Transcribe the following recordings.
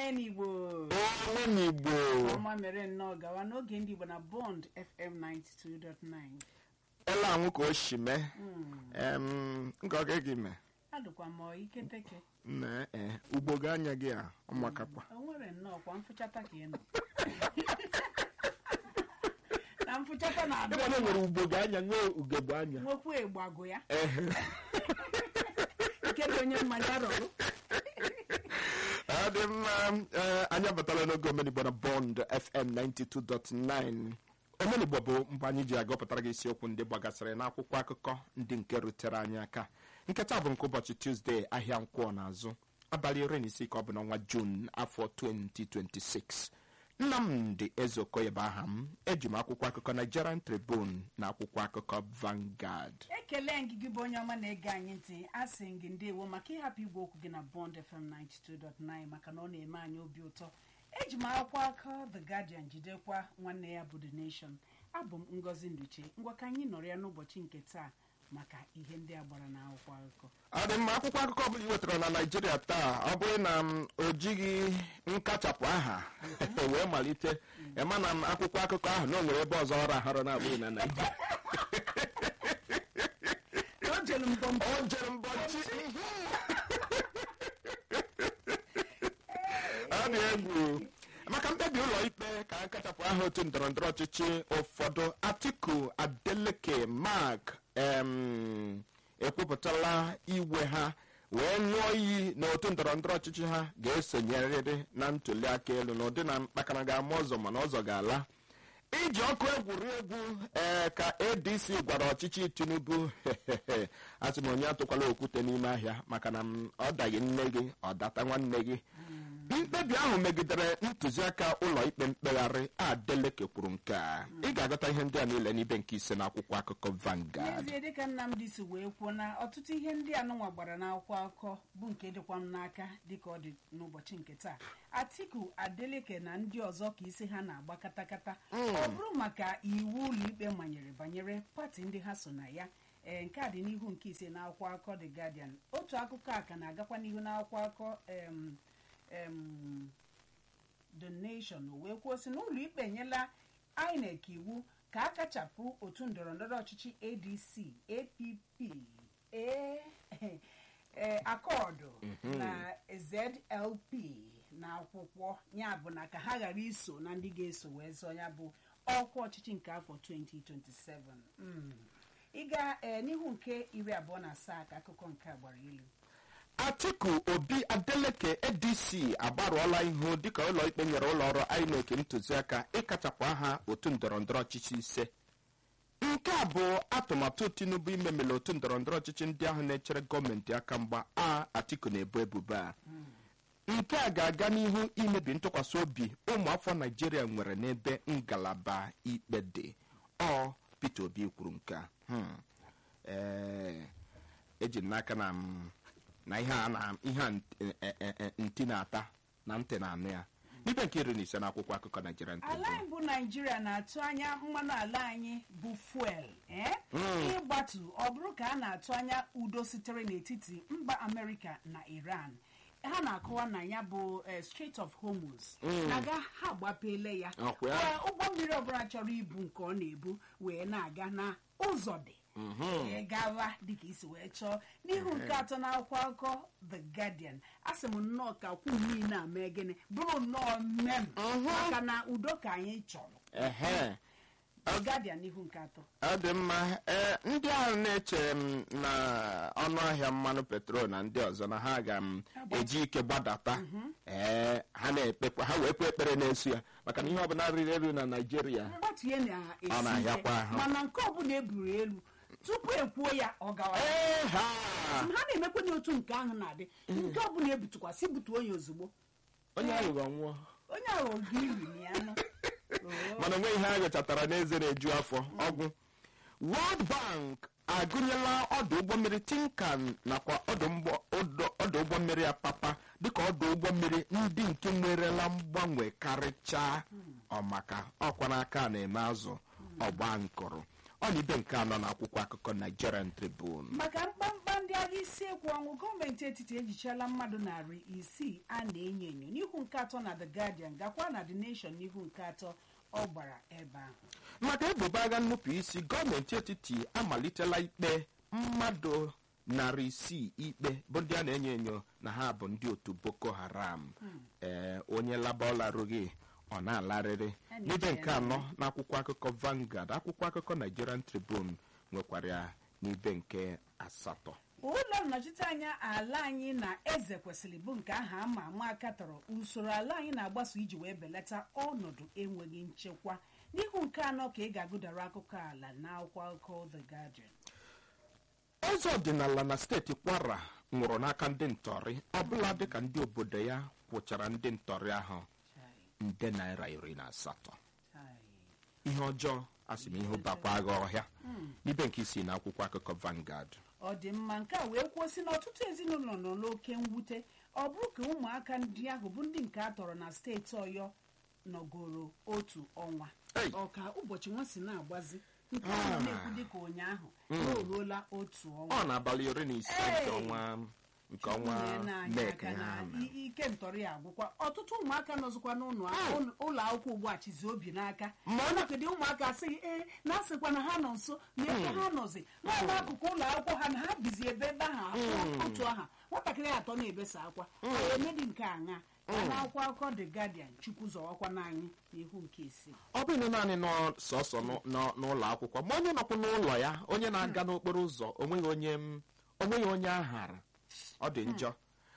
omenigbo omenigbo ọma mere nnọọ gawa n'oge ndị igbo na bond fm 92.9 ele anwụ ka o si mee em ngọgị gị mee adụkwa m ọ iketeke na ee ugbo gị anya gị a ọmakakwa o nwere nnọọ kwa mfụchata ka ị nọ na mfụchata na-adụ ịma na o nwere ugbo gị anya nwee ugegbe anya nwekwa ịgbagụ ya ehe nke dị onye mmanya rọrụ ọ dị mma ee, anyị abatala n'oge omenigbo na bond fm 92.9 omenigbo bụ mgbe anyị ji agụpụtara gị isiokwu ndị gbagasịrị n'akwụkwọ akụkọ ndị nke rutere anyị aka nketa bụ nke ụbọchị tuzdee ahịa nkwọ n'azụ abalị iri na isii ka ọ bụ n'ọnwa jun afọ 2026 nnamdị ezeokoye bụ aha m eji m akwụkwọ akụkọ nigerian tribune na akwụkwọ akụkọ vangard ekele gị gị bụ onye ọma na-ege anyị ntị asị gị ndewo maka ịhapụ igwe okwu gị na bond fm 92.9 maka na ọ na-eme anyị obi ụtọ eji m akwụkwọ akọ the guardian jidekwa nwanne ya bụ the nation abụ m ngozi nduche ngwa ka anyị nọrọ ya n'ụbọchị nke taa maka ihe ndị a gbara n'akwụkwọ akụkọ ọ dị mma akwụkwọ akụkọ ọbụla ị wetara na naijiria taa ọ bụrụ na m o jighị nkachapụ aha wee malite ịma na m akwụkwọ akụkọ ahụ na o nwere ebe ọzọ ọ rahụrụ na-abụghị na naijiria o jere mbọmbọ o jere mbọchị ọ dị egwu maka mkpebi ụlọ ikpe ka akachapụ aha otu ndọrọndọrọ ọchịchị ụfọdụ atiku adeleke mark em, ekwupụtala iwe ha wee ṅụọ iyi na otu ndọrọndọrọ ọchịchị ha ga-esonyerịrị na ntuli aka elu na ụdị na mkpakara ga-ama ọzọ mana ọzọ ga-ala iji ọkụ egwuregwu ee ka adc gwara ọchịchị tinubu asị m onye atụkwala okwute n'ime ahịa maka na m ọ daghị nne gị ọ data nwanne gị mkpebi ahụ megidere ntụziaka ụlọ ikpe mkpegharị adeleke kwuru nke a ị ga-agụta ihe ndị a niile n'ibe nke ise n'akwụkwọ akụkọ Vanguard n'ezie dịka nnamdị si wee kwuo na ọtụtụ ihe ndị anụnwa gbara n'akwụkwọ akụkọ bụ nke dịkwa m n'aka dịka ọ dị n'ụbọchị nke taa atiku adeleke na ndị ọzọ ka isi ha na-agba katakata ọ bụrụ maka iwu ụlọikpe manyere banyere pati ndị ha so na ya ee nke a dị n'ihu nke ise n'akwụkwọ akụkọ the guardian otu akụkọ a ka na-agakwa n'ihu n'akwụkwọ akụkọ em em the nation wee kwuo sị na ụlọikpe enyela inec iwu ka a kachapụ otu ndọrọndọrọ ọchịchị adc app a- eh, akọọdụ na zlp na akwụkwọ ya bụ na ka ha ghara iso na ndị ga-eso wee zọọ ya bụ ọkwa ọchịchị nke afọ 2027 Mm. ịga eh, n'ihu nke iri abụọ na asaa ka akụkọ nke a gbara ilu atiku obi adeleke adc agbarụọla ihu dịka ụlọ ikpe nyere ụlọ ọrụ inec ntụziaka ịkachapụ aha otu ndọrọndọrọ ọchịchị ise nke a bụ atụmatụ tinubu imemele otu ndọrọndọrọ ọchịchị ndị ahụ na-echere gọọmenti aka mgba a atiku na-ebu ebubo a nke a ga-aga n'ihu imebi ntụkwasị obi ụmụafọ naijiria nwere n'ebe ngalaba ikpe dị ọ peter obi kwuru nke a Hmm. ee eji m n'aka na m na ihe a na ihe a nt- e- e- e- ntị na-ata na ntị na-anụ ya n'ibe nke iri na ise n'akwụkwọ akụkọ Nigerian ala Tribune anyị bụ naijiria na-atụ anya mmanụ ala anyị bụ fuel ee ịgbatu ọ bụrụ ka a na-atụ anya udo sitere n'etiti mba amerịka na iran ha na-akọwa na ya bụ eh, Strait of Hormuz na-aga ha agbapele ya Ọkwa ya? Ee, ụgbọ mmiri ọbụla chọrọ ibu nke ọ na-ebu wee na-aga na ụzọ dị wee gawa dịka isi wee chọọ n'ihu nke atọ n'akwụkwọ akụkọ the guardian asị m nnọọ ka kwu niile a mee gịnị bụrụ nnọọ mmem maka na udo ka anyị chọrọ ehe the guardian n'ihu nke atọ ọ dị mma ee ndị ahụ na-eche m na ọnụ ahịa mmanụ petrol na ndị ọzọ na ha ga m eji ike gbadata ee ha na-ekpekwa ha wee kwe ekpere na-eso ya maka na ihe ọbụla riri elu na naijiria mgbatu ya na-esi Ọ na-ahịakwa ike ahụ. mana nke ọbụla eburu elu tupu ekwuo ya ọ gawa ee ha ha na-emekwa na otu nke ahụ na-adị nke ọbụla ebutụkwasị butuo ya ozugbo onye aghụghọ nwụọ onye ahụ oge iri ya nụ Oo. mana onwe ihe a gụchatara n'eze na-eju afọ ọgwụ World Bank agụnyela ọdụ ụgbọ mmiri Tinkan nakwa ọdụ mgbọ- ọdụ- ọdụ ụgbọ mmiri Apapa dịka ọdụ ụgbọ mmiri ndị nke nwerela mgbanwe karịchaa ọmaka ọkwa n'aka na-eme azụ ọgba nkụrụ ọ na ibe nke anọ na akwụkwọ akụkọ nigerian tribune maka mkpamkpa ndị agha isi ekwu ọnwụ gọọmenti etiti ejichiela mmadụ narị isii a na-enyo enyo n'ihu nke atọ na the guardian gakwa na the nation n'ihu nke atọ ọ gbara ebe ahụ maka ebubo agha nnupụ isi gọọmenti etiti amalitela ikpe mmadụ narị isii ikpe bụ ndị a na-enyo enyo na ha bụ ndị otu boko haram ee onye laba ọ larụghị ọ na-alarịrị A na-eche n'ibe ya nke anọ n'akwụkwọ akụkọ Vanguard akwụkwọ akụkọ Nigerian Tribune nwekwara ya n'ibe nke asatọ ụlọ nnọchiteanya ala anyị na eze kwesịrị bụ nke ahụ ama ama aka tọrọ usoro ala anyị na-agbaso iji wee belata ọnọdụ enweghị nchekwa n'ihu nke anọ ka ị ga-agụdara akụkọ ala na akwụkwọ akụkọ the guardian eze ọdịnala na steeti kwara nwụrụ n'aka ndị ntọrị ọbụla dịka ndị obodo ya kwụchara ndị ntọrị ahụ Chai, nde naira iri na asatọ chai. ihe ọjọọ asị m ihe bakwa agha ọhịa n'ibe nke isi na akwụkwọ akụkọ Vanguard ọ dị mma nke a wee kwuo sị na ọtụtụ ezinụlọ nọ n'oke mwute ọ bụrụ ka ụmụaka ndị ahụ bụ ndị nke a tọrọ na steeti ọyọ nọgoro otu ọnwa Ei. ọka ụbọchị nwa si na-agbazi nke Ah. ahụ na-ekwu dịka ụnyaahụ na o ruola otu ọnwa ọ na-abalị iri na ise nke Hey! ọnwa nke ọnwa Nyere anyị Mek aka na ha i- ike ntọrị ya agwụkwa ọtụtụ ụmụaka nọzikwa n'ụlọ ụlọ- ụlọ akwụkwọ ugbu a chizi obi n'aka Ma ọ- ọnọkedị ụmụaka asịghị ee na asịkwa na ha nọ nso na ebe ha nọzi nọ n'akụkụ ụlọ akwụkwọ ha na ha bizi ebe ebe ahụ akwụkwọ otu aha nwatakịrị atọ na-ebesa akwa anyị emedi nke aṅa ka na akwụkwọ akụkọ the guardian chukwu zọwakwa n'anyị n'ihu nke isii ọ bụghị naanị nọ sọsọ n'ụ- nọ- n'ụlọ akwụkwọ ma onye nọkwa n'ụlọ ya onye na-aga n'okporo ụzọ onweghị onye m- onweghị onye ahara ọ dị njọ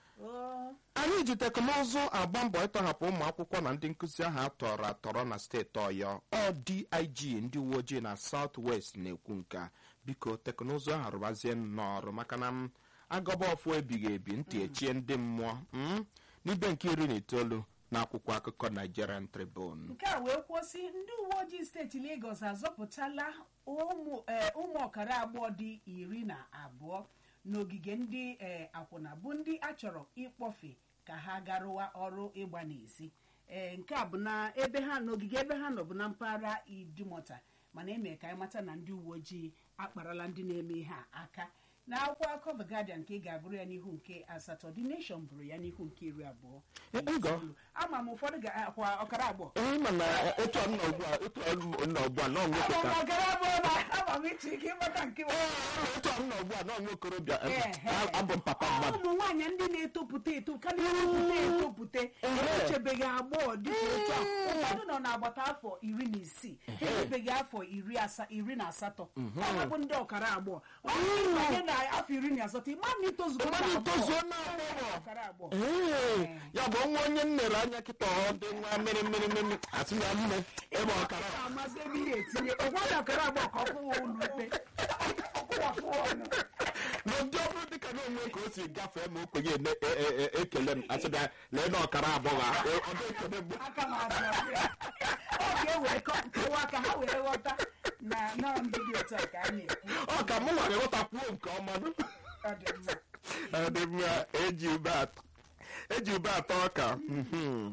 Oo, anyị ji teknụzụ agba mbọ ịtọhapụ ụmụ akwụkwọ na ndị nkụzi ahụ atọrọ atọrọ na steeti ọyọ ọ dig ndị uwe ojii na south west na-ekwu nke a. biko teknụzụ ahụ rụbazie n'ọrụ maka na m agọba ọfụ ebighị ebi ntị echie ndị mmụọ mm? n'ibe nke iri na itoolu na akwụkwọ akụkọ nigerian tribune nke a wee kwụsị ndị uwe ojii steeti Lagos azọpụtala ụmụ eh, ụmụ ọkara agbọghọ dị iri na abụọ n'ogige ndị eh, akwụna bụ ndị a chọrọ ịkpọfe ka ha garụwa ọrụ ịgba n'ezi Eh, nke a bụ na ebe ha n'ogige ebe ha nọ bụ na mpaghara idumota mana eme ka anyị mata na ndị uwe ojii akparala ndị na-eme ihe a aka na akwụkwọ akụkọ The Guardian ka ị ga-agụrụ ya n'ihu nke asatọ The Nation bụrụ ya n'ihu nke iri abụọ Eh, Ngo. ama m ụfọdụ ga-akwa ọkara abụọ ee mana otu ọnụ ugbu a otu ọnụ ugbu a na ọnwụ Ama m pụta ọkara abụọ na ama m ịchọ ike ịgbata nke m. otu ọnụ ugbu a na ọnwụ okorobịa Ehe. abụ m papa mmadụ ụmụ nwaanyị ndị na-etopụta eto ka na-etopụta etopụta emechebeghị agbọghọ dịka otu a ụfọdụ nọ n'agbata afọ iri na isii ha emebeghị afọ iri asa- iri na asatọ ọha bụ ndị ọkara agbọghọ ọ bụrụ na ịbanye na afọ iri na asatọ ịma na itozugo na Mmadụ agbọghọ. itozuo na agbọghọ. ọkara agbọghọ ee ya bụ nwa onye m lere anya kịta ọ dị nwa mmiri mmiri mmiri asị na mme ebe ọkara Ọ ga-amasị ebe ihe etinye ụfọdụ ọkara agbọghọ ka ọ kwụwa ụlọ ikpe ọkwụwapụ ọnụ n'ụdị ọbụrụ dịka na onwe ka o si gafee ma okwenye ene- e- e- e- ekele m asị na lee na ọkara abụọ ha ọ dị ekele mgbe aka m abịa ọ ga-ewere kọ- kọwaa ka ha were ghọta na nọọ ndị dị otu a ka a na-ekwu ọ ka mụ nwere nghọtakwuo nke ọma nụ. ọ dị mma ọ dị mma eji ube atọ eji ube atọ ọka mhm.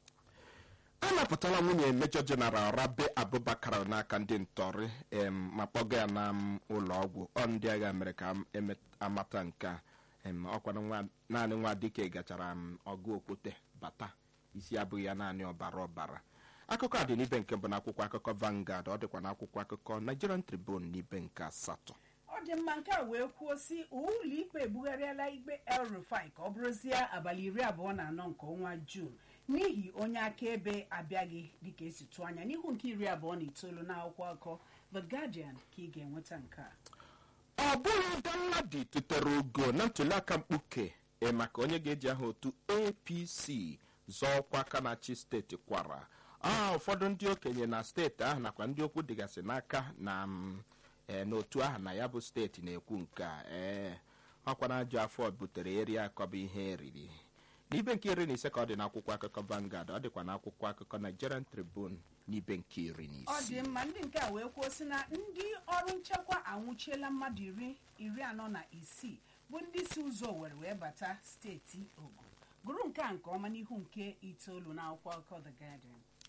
a napụtala nwunye mejọ jeneral rabe abubakar n'aka ndị ntọrị em, ma kpọga ya na m, ụlọ ọgwụ ọ ndị agha mere ka m eme- amata nke a em, ọkwana nwa- naanị nwa dike gachara m ọgụ okwute bata isi abụghị ya naanị ọbara ọbara akụkọ a dị n'ibe nke mbụ n'akwụkwọ akụkọ Vanguard ọ dịkwa n'akwụkwọ akụkọ Nigerian Tribune n'ibe nke asatọ ọ dị mma nke a wee kwuo si ụlọ ikpe ebugharịala ikpe El Rufai ka ọ bụrụzie abalị iri abụọ na anọ nke ọnwa Juun n'ihi onye akaebe abịaghị dịka esi tụọ anya n'ihu nke iri abụọ na itoolu na akwụkwọ akụkọ The Guardian ka ị ga-enweta nke a ọ bụghị Danladi tụtere ugo na ntuliaka mkpuke e maka onye ga-eji aha otu APC zọọ ọkwa aka na-achị steeti kwara a ụfọdụ ndị okenye na steeti ahụ nakwa ndị okwu dịgasị n'aka na m, e, n'otu ahụ na ya bụ steeti na-ekwu nke a ee ọkwa na ajọ afọ butere eri akọba ihe eriri n'ibe nke iri na ise ka ọ dị n'akwụkwọ akụkọ Vanguard ọ dịkwa n'akwụkwọ akụkọ Nigerian Tribune n'ibe nke iri na ọ isii dị mma ndị nke a wee kwuo sị na ndị ọrụ nchekwa anwụchiela mmadụ iri iri anọ na isii bụ ndị si ụzọ were wee bata steeti ogun gụrụ nke a nke ọma n'ihu nke itoolu na akwụkwọ akụkọ The Guardian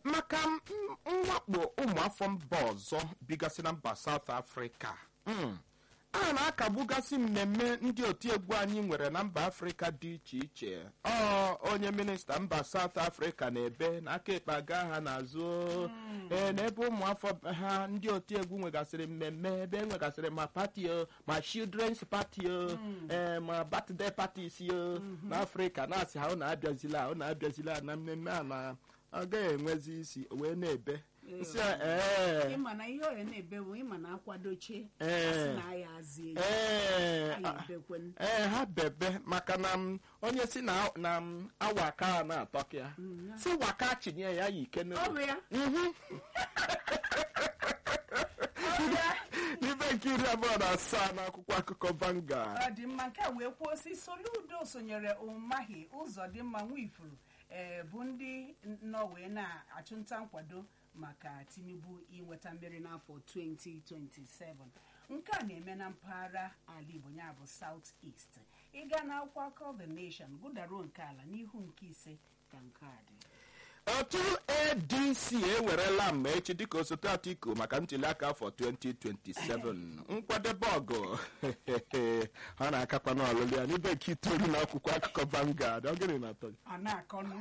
maka m- mwakpo ụmụafọ mba ọzọ bigasị na mba South Africa Mm. a na-akagbugasị mmemme ndị otiegwu anyị nwere na mba afrịka dị iche iche ọ onye minista mba South Africa na-ebe na aka ekpe aga ha n'azụ ee n'ebe ụmụafọ ha ndị otiegwu nwegasịrị mmemme ebe e nwegasịrị ma pati o ma children's party o ee ma birthday parties o n'afrịka na-asị ha ụnụ abịazila ụnụ abịazila na mmemme a na ọ gaghị enwezi isi o wee na-ebe nsị a ee ịma na ihe ọya na-ebe bụ ịma na akwadoche Ee. asị na aya azie ee anyị ebekwen ee ha bebe maka na m onye si na na m awaka a na-atọka ya si waka chinye ya ya ike ọ bụ n'obi ya Mhm. ọ bụ ya n'ibe nke iri abụọ na asaa n'akwụkwọ akụkọ Vanguard ọ dị mma nke a wee kwuo si soludo sonyere ụmahi ụzọ dị mma nwifuru ee bụ ndị nọ wee na-achụnta nkwado maka tinubu inweta mmeri n'afọ 2027 nke a na-eme na mpaghara ala igbo ya bụ south east ịga na akwụkwọ akọ the nation gụdaruo nke ala n'ihu nke ise ka nke a dị otu adc ewerela mma echi dịka osote atiku maka ntuliaka afọ 2027 nkwadebe ọgụ ha na-akakwa n'ọlụlụ ya n'ibe nke itoolu n'akwụkwọ akụkọ Vanguard ọ gịnị na-atọ gị ọ na-akọnụ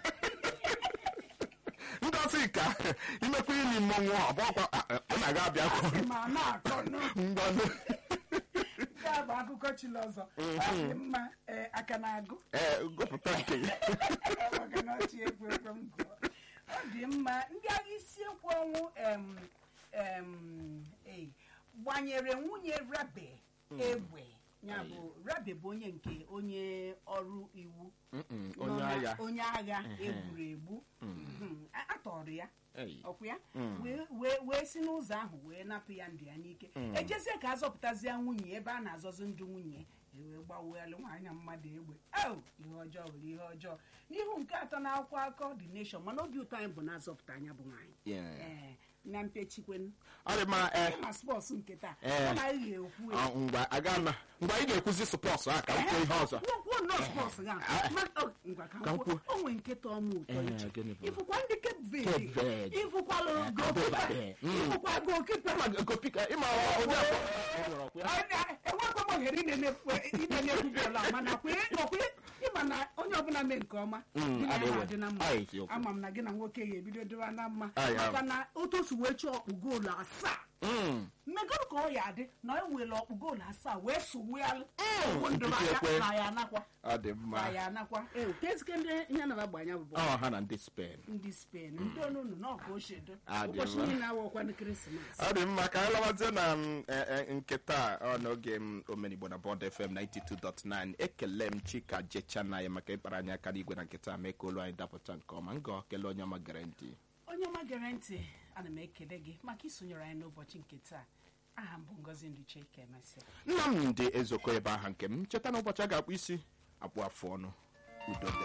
ngozi ka imekwa ili mmọnwụ ọbọkwa ọ na-aga abịa kwuru ma ọ na-akọnụ mgbanụ nke a bụ akụkọ chili ọzọ ọ dị mma ee, aka na-agụ ee gụpụta nke gị maka na ọchị ekwe ekwe m gụọ. ọ dị mma ndị agha isi ekwu ọnwụ em, em, ei, gbanyere nwunye rabe egbe ya bụ rabe bụ onye nke onye ọrụ iwu Mm-mm, nọ onye na- agha onye agha egburu egbu Mhm. A- atọrọ ya Ei. ọkwa ya wee- wee wee si n'ụzọ ahụ wee napụ ya ndụ ya n'ike ejezie ka a zọpụtazie nwunye ebe a na-azọzi ndụ nwunye ewee gbawelụ nwaanyị mmadụ egbe au ihe ọjọọ were ihe ọjọọ n'ihu nke atọ na akwụkwọ akọ the nation mana obi ụtọ anyị bụ na azọpụta anya bụ nwaanyị Yeah. ee na mpechikwen ọ dị mma ee na spọs nke taa Eh. ọ naghị ekwu ọ, ngwa aga na ngwa ị ga-ekwuzi sọpọs a ka m kwuo ihe ọzọ kwuo nọọ spọs ga Ma- ọ, ngwa ka m Ka m kwuo. kwuo. o nwere nke tọọ m ụtọ Eh, iche gịnị bụ? ifụkwa ndị Cape Cape Verde Verde. ifụkwalụ gokipa Verde. Mm. ifụkwa gokipa Ịma gopika ịma onye afọ ọ nwere ọkwa ya? enwekwa m ohere inene bọọlụ a mana kwe ọkwe ịma na onye ọbụla mee nke ọma Mm, gị na ya adịghị. adị na mma Aye, eziokwu. ama m na gị na nwoke ga-ebido dịwa na mma Aye, aye. maka na otosu wee chọọ ọkpụ goolu asaa Mm. mmegoro ka ọ ya adị na e were ọkpụ goolu asaa wee sụwelụ nkịtị ekwe. na ya anakwa ọ dị na mma ya anakwa ee kezike ndị ihe na gbanya bụ ọ ha na ndị Spain ndị spen ndị onunu na ọka ochedo Ah, dị ụbọchị mma. niile awọkwanụ krismas ọ dị mma ka anyị lawazie na m, e, e, nke taa ọ n'oge m omenigbo na bọd fm 92.9 ekele m chika jechanaya maka ịkpara anyị aka n'igwe na nke taa mee ka olu anyị dapụta nke ọma ngọ kelee onye ọma gere ntị onye ọma gere ntị ana m ekele gị maka isonyere anyị n'ụbọchị nke taa aha m bụ ngozi nduche kemesi nnamdị ezoko ebe aha nke m cheta na ụbọchị a ga-akpụ isi akpụ afụ ọnụ udo dị